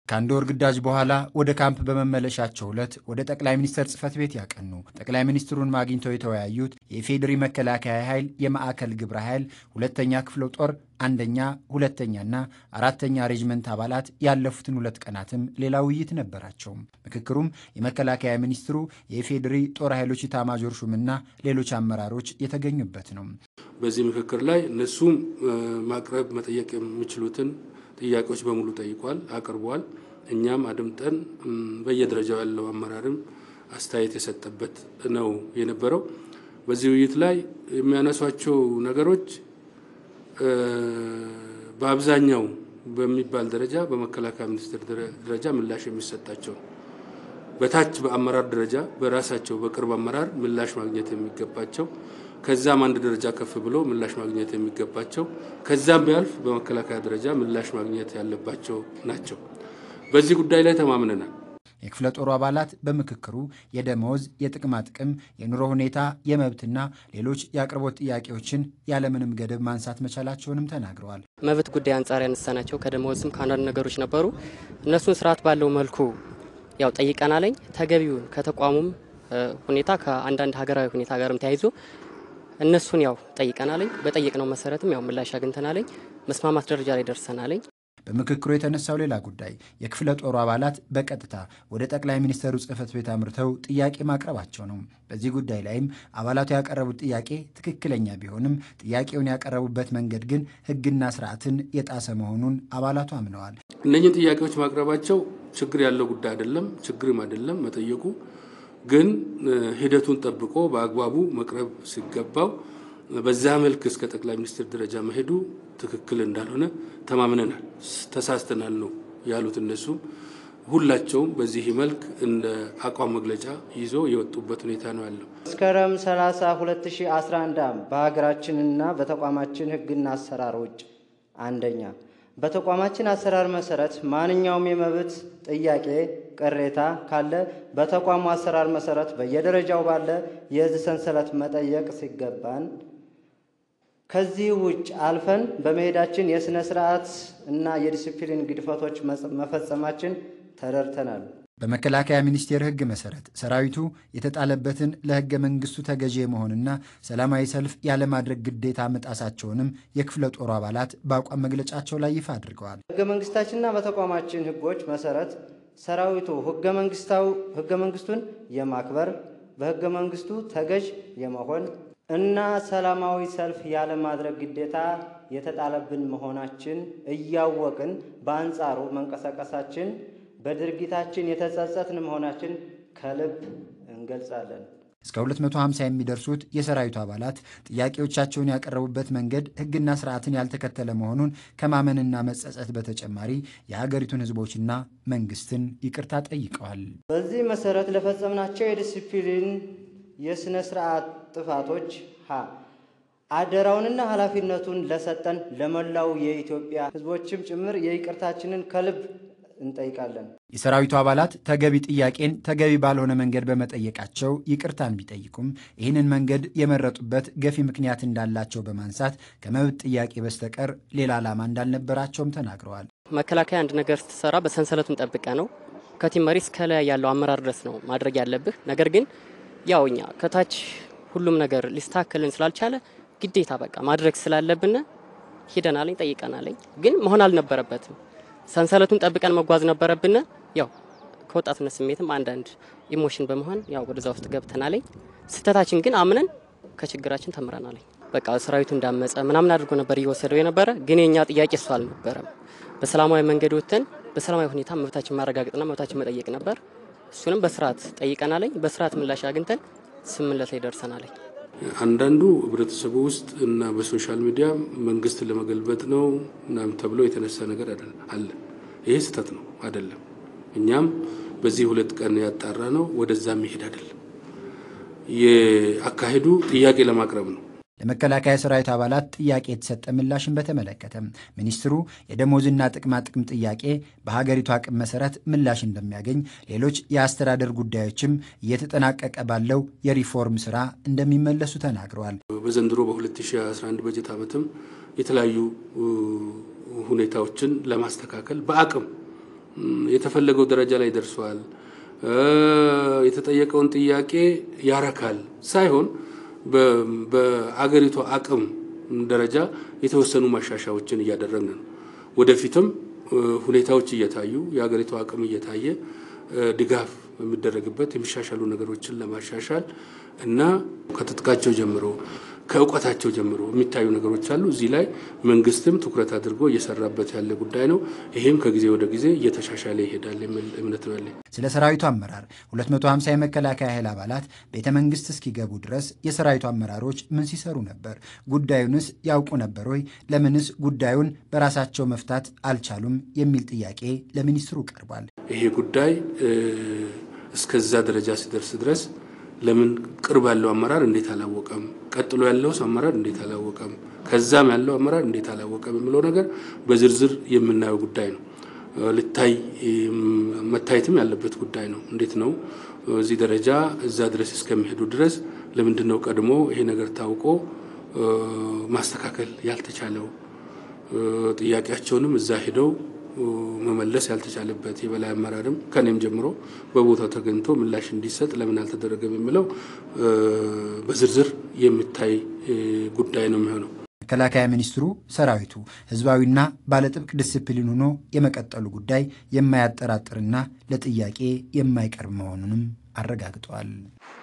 ከአንድ ወር ግዳጅ በኋላ ወደ ካምፕ በመመለሻቸው ዕለት ወደ ጠቅላይ ሚኒስትር ጽህፈት ቤት ያቀኑ ጠቅላይ ሚኒስትሩን አግኝተው የተወያዩት የኢፌዴሪ መከላከያ ኃይል የማዕከል ግብረ ኃይል ሁለተኛ ክፍለ ጦር አንደኛ ሁለተኛና አራተኛ ሬጅመንት አባላት ያለፉትን ሁለት ቀናትም ሌላ ውይይት ነበራቸው። ምክክሩም የመከላከያ ሚኒስትሩ የኢፌዴሪ ጦር ኃይሎች ኢታማዦር ሹምና ሌሎች አመራሮች የተገኙበት ነው። በዚህ ምክክር ላይ እነሱም ማቅረብ መጠየቅ የሚችሉትን ጥያቄዎች በሙሉ ጠይቋል፣ አቅርቧል። እኛም አድምጠን በየደረጃው ያለው አመራርም አስተያየት የሰጠበት ነው የነበረው። በዚህ ውይይት ላይ የሚያነሷቸው ነገሮች በአብዛኛው በሚባል ደረጃ በመከላከያ ሚኒስቴር ደረጃ ምላሽ የሚሰጣቸው በታች በአመራር ደረጃ በራሳቸው በቅርብ አመራር ምላሽ ማግኘት የሚገባቸው ከዛም አንድ ደረጃ ከፍ ብሎ ምላሽ ማግኘት የሚገባቸው ከዛም ቢያልፍ በመከላከያ ደረጃ ምላሽ ማግኘት ያለባቸው ናቸው። በዚህ ጉዳይ ላይ ተማምነናል። የክፍለ ጦሩ አባላት በምክክሩ የደመወዝ፣ የጥቅማ ጥቅም፣ የኑሮ ሁኔታ፣ የመብትና ሌሎች የአቅርቦት ጥያቄዎችን ያለምንም ገደብ ማንሳት መቻላቸውንም ተናግረዋል። መብት ጉዳይ አንጻር ያነሳናቸው ከደመወዝም ከአንዳንድ ነገሮች ነበሩ። እነሱን ስርዓት ባለው መልኩ ያው ጠይቀናለኝ። ተገቢውን ከተቋሙም ሁኔታ ከአንዳንድ ሀገራዊ ሁኔታ ጋርም ተያይዞ እነሱን ያው ጠይቀናለኝ። በጠየቅነው መሰረትም ያው ምላሽ አግኝተናለኝ። መስማማት ደረጃ ላይ ደርሰናለኝ። በምክክሩ የተነሳው ሌላ ጉዳይ የክፍለ ጦሩ አባላት በቀጥታ ወደ ጠቅላይ ሚኒስትሩ ጽህፈት ቤት አምርተው ጥያቄ ማቅረባቸው ነው። በዚህ ጉዳይ ላይም አባላቱ ያቀረቡት ጥያቄ ትክክለኛ ቢሆንም ጥያቄውን ያቀረቡበት መንገድ ግን ሕግና ስርዓትን የጣሰ መሆኑን አባላቱ አምነዋል። እነኝህን ጥያቄዎች ማቅረባቸው ችግር ያለው ጉዳይ አይደለም፣ ችግርም አይደለም መጠየቁ ግን ሂደቱን ጠብቆ በአግባቡ መቅረብ ሲገባው በዛ መልክ እስከ ጠቅላይ ሚኒስትር ደረጃ መሄዱ ትክክል እንዳልሆነ ተማምነናል። ተሳስተናል ነው ያሉት እነሱም ሁላቸውም በዚህ መልክ እንደ አቋም መግለጫ ይዞ የወጡበት ሁኔታ ነው ያለው። መስከረም 30 2011 በሀገራችንና በተቋማችን ህግና አሰራር ውጭ አንደኛ በተቋማችን አሰራር መሰረት ማንኛውም የመብት ጥያቄ ቅሬታ ካለ በተቋሙ አሰራር መሰረት በየደረጃው ባለ የህዝብ ሰንሰለት መጠየቅ ሲገባን ከዚህ ውጭ አልፈን በመሄዳችን የሥነ ስርዓት እና የዲሲፕሊን ግድፈቶች መፈጸማችን ተረድተናል። በመከላከያ ሚኒስቴር ህግ መሰረት ሰራዊቱ የተጣለበትን ለህገ መንግስቱ ተገዢ የመሆንና ሰላማዊ ሰልፍ ያለማድረግ ግዴታ መጣሳቸውንም የክፍለ ጦሩ አባላት በአቋም መግለጫቸው ላይ ይፋ አድርገዋል። ህገ መንግስታችንና በተቋማችን ህጎች መሰረት ሰራዊቱ ህገ መንግስቱን የማክበር በህገ መንግስቱ ተገዥ የመሆን እና ሰላማዊ ሰልፍ ያለማድረግ ግዴታ የተጣለብን መሆናችን እያወቅን በአንጻሩ መንቀሳቀሳችን በድርጊታችን የተጸጸትን መሆናችን ከልብ እንገልጻለን። እስከ 250 የሚደርሱት የሰራዊቱ አባላት ጥያቄዎቻቸውን ያቀረቡበት መንገድ ህግና ስርዓትን ያልተከተለ መሆኑን ከማመንና መጸጸት በተጨማሪ የሀገሪቱን ህዝቦችና መንግስትን ይቅርታ ጠይቀዋል። በዚህ መሰረት ለፈጸምናቸው የዲሲፕሊን የሥነ ስርዓት ጥፋቶች ሀ አደራውንና ኃላፊነቱን ለሰጠን ለመላው የኢትዮጵያ ህዝቦችም ጭምር የይቅርታችንን ከልብ እንጠይቃለን። የሰራዊቱ አባላት ተገቢ ጥያቄን ተገቢ ባልሆነ መንገድ በመጠየቃቸው ይቅርታን ቢጠይቁም ይህንን መንገድ የመረጡበት ገፊ ምክንያት እንዳላቸው በማንሳት ከመብት ጥያቄ በስተቀር ሌላ ዓላማ እንዳልነበራቸውም ተናግረዋል። መከላከያ አንድ ነገር ስትሰራ በሰንሰለቱን ጠብቀ ነው ከቲም መሪ እስከ ላይ ያለው አመራር ድረስ ነው ማድረግ ያለብህ። ነገር ግን ያው እኛ ከታች ሁሉም ነገር ሊስተካከልን ስላልቻለ ግዴታ በቃ ማድረግ ስላለብን ሂደናለኝ፣ ጠይቀናለኝ። ግን መሆን አልነበረበትም። ሰንሰለቱን ጠብቀን መጓዝ ነበረብን። ያው ከወጣትነት ስሜትም አንዳንድ ኢሞሽን በመሆን ያው ወደዛ ውስጥ ገብተናለኝ። ስህተታችን ግን አምነን ከችግራችን ተምረናለኝ። በቃ ሰራዊቱ እንዳመፀ ምናምን አድርጎ ነበር እየወሰደው የነበረ። ግን የእኛ ጥያቄ እሱ አልነበረም። በሰላማዊ መንገድ ወጥተን በሰላማዊ ሁኔታ መብታችን ማረጋገጥና መብታችን መጠየቅ ነበር። እሱንም በስርዓት ጠይቀናለኝ። በስርዓት ምላሽ አግኝተን ስምምነት ላይ ደርሰናለኝ። አንዳንዱ ህብረተሰቡ ውስጥ እና በሶሻል ሚዲያ መንግስት ለመገልበጥ ነው ምናምን ተብሎ የተነሳ ነገር አለ። ይሄ ስህተት ነው አይደለም። እኛም በዚህ ሁለት ቀን ያጣራ ነው ወደዛ መሄድ አይደለም። የአካሄዱ ጥያቄ ለማቅረብ ነው። ለመከላከያ ሰራዊት አባላት ጥያቄ የተሰጠ ምላሽን በተመለከተ ሚኒስትሩ የደሞዝና ጥቅማ ጥቅም ጥያቄ በሀገሪቱ አቅም መሰረት ምላሽ እንደሚያገኝ፣ ሌሎች የአስተዳደር ጉዳዮችም እየተጠናቀቀ ባለው የሪፎርም ስራ እንደሚመለሱ ተናግረዋል። በዘንድሮ በ2011 በጀት ዓመትም የተለያዩ ሁኔታዎችን ለማስተካከል በአቅም የተፈለገው ደረጃ ላይ ደርሷል፣ የተጠየቀውን ጥያቄ ያረካል ሳይሆን በአገሪቷ አቅም ደረጃ የተወሰኑ ማሻሻያዎችን እያደረግን ነው። ወደፊትም ሁኔታዎች እየታዩ የሀገሪቱ አቅም እየታየ ድጋፍ የሚደረግበት የሚሻሻሉ ነገሮችን ለማሻሻል እና ከትጥቃቸው ጀምሮ ከእውቀታቸው ጀምሮ የሚታዩ ነገሮች አሉ። እዚህ ላይ መንግስትም ትኩረት አድርጎ እየሰራበት ያለ ጉዳይ ነው። ይህም ከጊዜ ወደ ጊዜ እየተሻሻለ ይሄዳል የሚል እምነት ነው ያለኝ። ስለ ሰራዊቱ አመራር 250 የመከላከያ ኃይል አባላት ቤተ መንግስት እስኪገቡ ድረስ የሰራዊቱ አመራሮች ምን ሲሰሩ ነበር? ጉዳዩንስ ያውቁ ነበር ወይ? ለምንስ ጉዳዩን በራሳቸው መፍታት አልቻሉም? የሚል ጥያቄ ለሚኒስትሩ ቀርቧል። ይሄ ጉዳይ እስከዛ ደረጃ ሲደርስ ድረስ ለምን ቅርብ ያለው አመራር እንዴት አላወቀም? ቀጥሎ ያለውስ አመራር እንዴት አላወቀም? ከዛም ያለው አመራር እንዴት አላወቀም? የሚለው ነገር በዝርዝር የምናየው ጉዳይ ነው። ልታይ መታየትም ያለበት ጉዳይ ነው። እንዴት ነው እዚህ ደረጃ እዛ ድረስ እስከሚሄዱ ድረስ ለምንድን ነው ቀድሞ ይሄ ነገር ታውቆ ማስተካከል ያልተቻለው? ጥያቄያቸውንም እዛ ሄደው መመለስ ያልተቻለበት የበላይ አመራርም ከኔም ጀምሮ በቦታው ተገኝቶ ምላሽ እንዲሰጥ ለምን አልተደረገም የሚለው በዝርዝር የሚታይ ጉዳይ ነው የሚሆነው። መከላከያ ሚኒስትሩ ሰራዊቱ ህዝባዊና ባለጥብቅ ዲስፕሊን ሆኖ የመቀጠሉ ጉዳይ የማያጠራጥርና ለጥያቄ የማይቀርብ መሆኑንም አረጋግጠዋል።